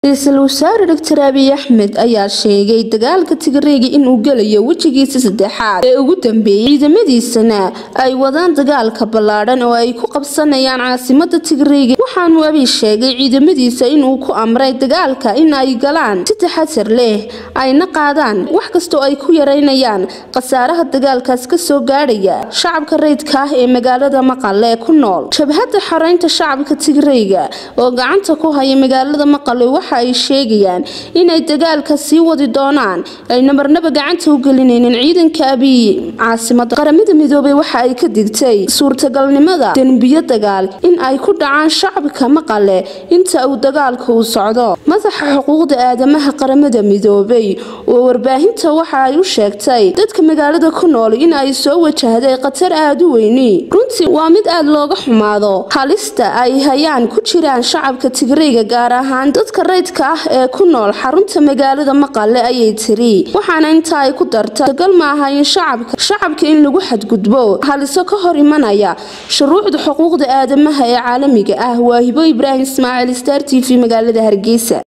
ra-iisul wasaare doctor abiy axmed ayaa sheegay dagaalka tigreega inuu gelayo wejigiisa saddexaad ee ugu dambeeyey ciidamadiisana ay wadaan dagaalka ballaadhan oo ay ku qabsanayaan caasimada tigreega waxaanuu abiy sheegay ciidamadiisa inuu ku amray dagaalka in ay galaan si taxatar leh ayna qaadaan wax kastoo ay ku yareynayaan khasaaraha dagaalkaas kasoo gaadhaya shacabka rayidka ah ee magaalada maqale ku nool jabhadda xoreynta shacabka tigreega oo gacanta ku haya magaalada maqale waxa ay sheegayaan inay dagaalka sii wadi doonaan ayna marnaba gacanta u gelinaynin ciidanka abiy caasimada qaramada midoobay waxa ay ka digtay suurtagalnimada dembiyo dagaal in ay ku dhacaan shacabka maqale inta uu dagaalka uu socdo madaxa xuquuqda aadamaha qaramada midoobay oo warbaahinta waxa ay u sheegtay dadka magaalada ku nool in ay soo wajahday khatar aada u weyni runtii waa mid aada looga xumaado halista ay hayaan ku jiraan shacabka tigreega gaar ahaan dadka rayidka ah ee ku nool xarunta magaalada maqale ayay tiri waxaana inta ay ku darta dagal ma aha in shacabka shacabka in lagu xadgudbo haliso ka hor imanaya shuruucda xuquuqda aadamaha ee caalamiga ah waa hibo ibraahim ismaaciil star t v magaalada hargeysa